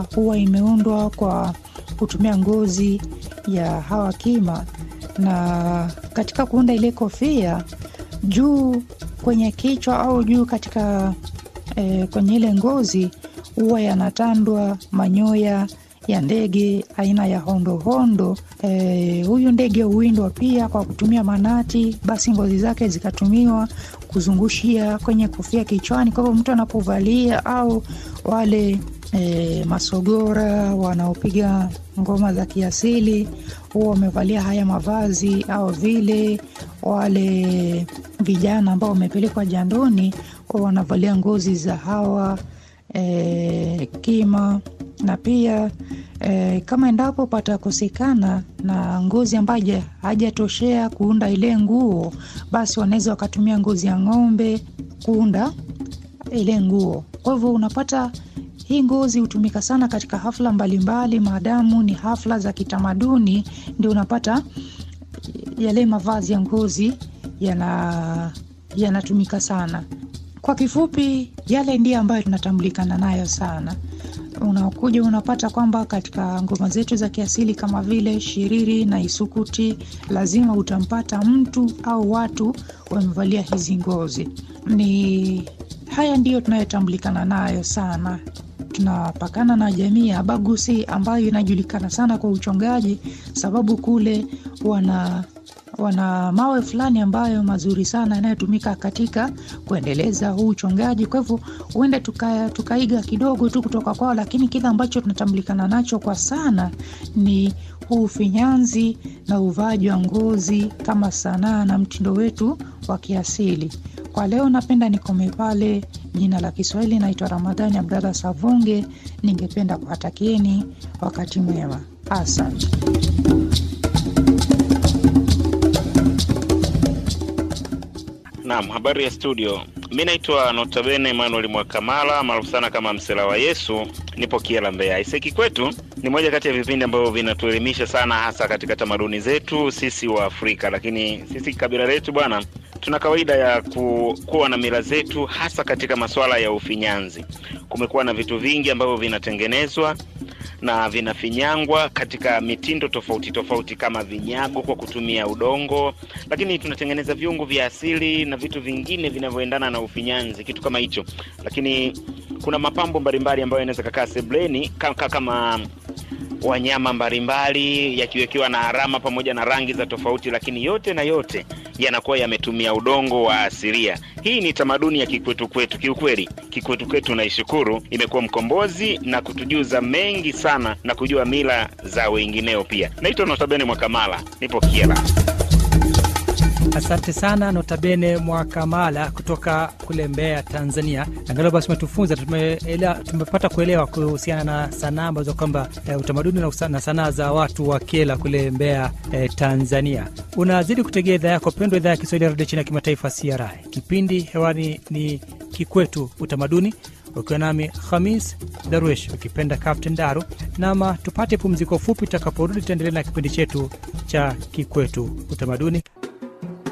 kofia huwa imeundwa kwa kutumia ngozi ya hawa kima, na katika kuunda ile kofia juu kwenye kichwa au juu katika e, kwenye ile ngozi huwa yanatandwa manyoya ya ndege aina ya hondohondo. E, huyu ndege huwindwa pia kwa kutumia manati, basi ngozi zake zikatumiwa kuzungushia kwenye kofia kichwani. Kwa hivyo mtu anapovalia au wale e, masogora wanaopiga ngoma za kiasili huwa wamevalia haya mavazi, au vile wale vijana ambao wamepelekwa jandoni huwa wanavalia ngozi za hawa e, kima na pia e, kama endapo patakosekana na ngozi ambayo hajatoshea kuunda ile nguo, basi wanaweza wakatumia ngozi ya ng'ombe kuunda ile nguo. Kwa hivyo unapata hii ngozi hutumika sana katika hafla mbalimbali, maadamu ni hafla za kitamaduni, ndio unapata yale mavazi ya ngozi yana yanatumika sana. Kwa kifupi, yale ndiyo ambayo tunatambulikana nayo sana. Unakuja unapata kwamba katika ngoma zetu za kiasili kama vile shiriri na isukuti, lazima utampata mtu au watu wamevalia hizi ngozi. Ni haya ndiyo tunayotambulikana nayo sana. Tunapakana na jamii ya Abagusi ambayo inajulikana sana kwa uchongaji, sababu kule wana wana mawe fulani ambayo mazuri sana yanayotumika katika kuendeleza huu uchongaji. Kwa hivyo huenda tuka, tukaiga kidogo tu kutoka kwao, lakini kile ambacho tunatambulikana nacho kwa sana ni huu ufinyanzi na uvaaji wa ngozi kama sanaa na mtindo wetu wa kiasili. Kwa leo napenda nikome pale. Jina la Kiswahili naitwa Ramadhani Abdalla Savunge. Ningependa kuwatakieni wakati mwema, asante. Naam, habari ya studio. Mi naitwa Notabene Emmanuel Mwakamala maarufu sana kama Msela wa Yesu, nipo Kiela, Mbeya. Iseki kwetu ni moja kati ya vipindi ambavyo vinatuelimisha sana, hasa katika tamaduni zetu sisi wa Afrika, lakini sisi kabila letu bwana, tuna kawaida ya ku, kuwa na mila zetu, hasa katika masuala ya ufinyanzi. Kumekuwa na vitu vingi ambavyo vinatengenezwa na vinafinyangwa katika mitindo tofauti tofauti, kama vinyago kwa kutumia udongo, lakini tunatengeneza viungo vya asili na vitu vingine vinavyoendana na ufinyanzi, kitu kama hicho. Lakini kuna mapambo mbalimbali ambayo yanaweza kakaa sebleni kama, kama wanyama mbalimbali yakiwekewa na alama pamoja na rangi za tofauti, lakini yote na yote yanakuwa yametumia udongo wa asilia. Hii ni tamaduni ya kikwetu kwetu. Kiukweli kikwetu kwetu naishukuru, imekuwa mkombozi na kutujuza mengi sana na kujua mila za wengineo pia. Naitwa Notabene Mwakamala, nipo Kiela. Asante sana Notabene Mwakamala kutoka kule Mbeya, Tanzania. Angalau basi umetufunza, tumepata kuelewa kuhusiana na sanaa ambazo kwamba e, utamaduni na sanaa za watu wa Kiela kule Mbeya, e, Tanzania. Unazidi kutegea idhaa yako pendwa, idhaa ya Kiswahili ya redio chini ya kimataifa CRI. Kipindi hewani ni Kikwetu Utamaduni, ukiwa nami Hamis Darwish, ukipenda Captain Daru. Nama tupate pumziko fupi, tutakaporudi tutaendelea na kipindi chetu cha Kikwetu Utamaduni.